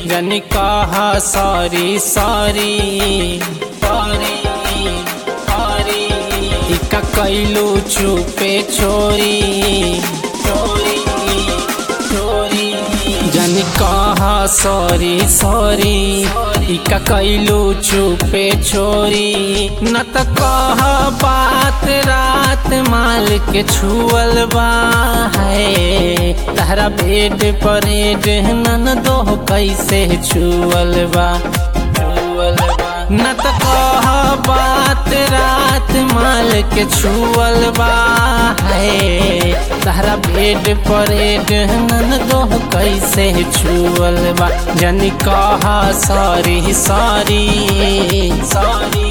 जन कहा sorry sorry sorry sorry इका कैलू चुपे चोरी चोरी चोरी जन कहा सॉरी सॉरी इका कैलू चुपे चोरी न त कह बात रात माल के छुअल बा है तारा बेड परेड नन दो कैसे छुअल बा छुअल बा न त कह बात रात माल के छुअल बा है तारा बेड परेड नन दो कैसे छुअल बा जन कह सॉरी सॉरी सॉरी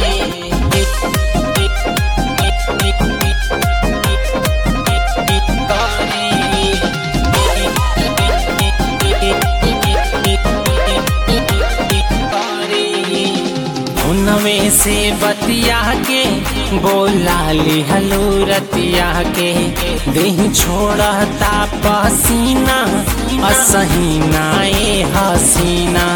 उनवे से बतिया के बोला ली हलूरतिया के देह छोड़ता पसीना असहीना ए हसीना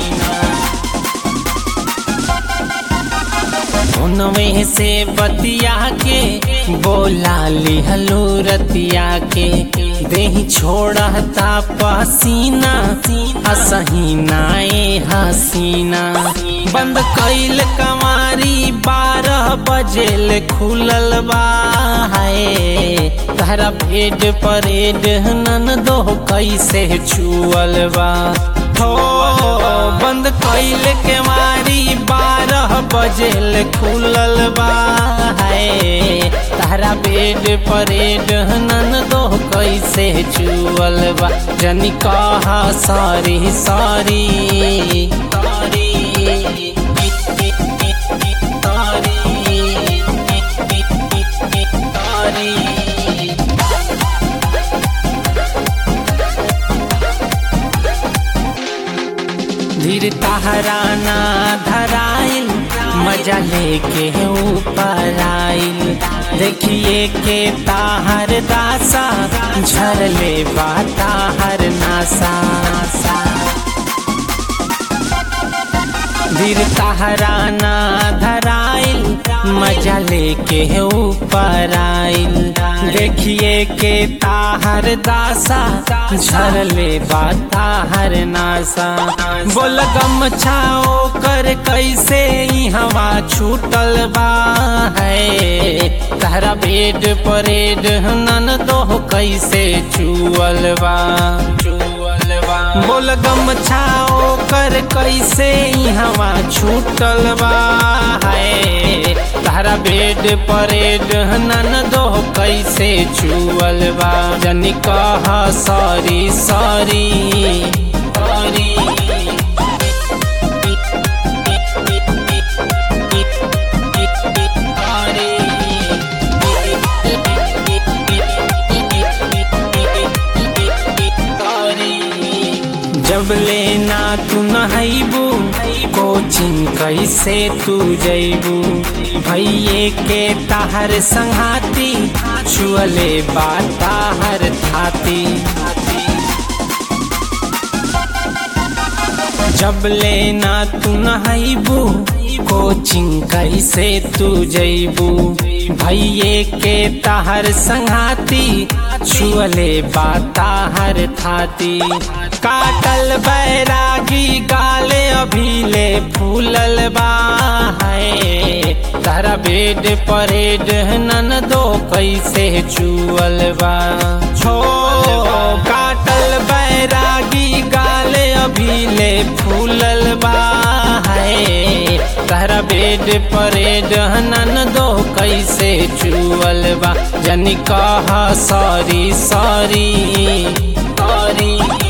उनवे से बतिया के बोला ली हलूरतिया के देह छोड़ता पसीना असहीना ए हसीना बंद कैल कमारी बारह बजेल खुलल बा है तारा भेड परेड नन दो कैसे छुअल बा हो बंद कैल के मारी बारह बजेल खुलल बा है तारा बेड परेड नन दो कैसे छुअल बा जनी कहा सॉरी सॉरी सॉरी धीर तहराना धराइल मजा लेके ऊपर आइल देखिए के ताहर दासा झरले बा ताहर नासा धीर तहराना धराइल मजा लेके ऊपर आइल देखिए के ताहर दासा झरले बा ताहर नासा बोल गम छाओ कर कैसे हवा छूटल बा है तारा बेड परेड नन दो कैसे चुअल बा चुअल बा बोल गम छाओ कर कैसे हवा छूटल बा है तारा बेड परेड नन दो कैसे छुअल बा जन कह सॉरी सॉरी सॉरी जब लेना तू नहबू कोचिंग कैसे तू जैबू भैये के ताहर संघाती छुअले बा ताहर थाती जब लेना तू नहबू कोचिंग कैसे तू जैबू भैये के ताहर संघाती छुअले बा ताहर थाती काटल बैरागी गाले अभीले फूलल बा है तारा बेड परेड नन दो कैसे चुअल बा छो काटल बैरागी गाले अभीले फूलल बा है तारा बेड परेड नन दो कैसे चुअल बा जन कह सॉरी सॉरी सॉरी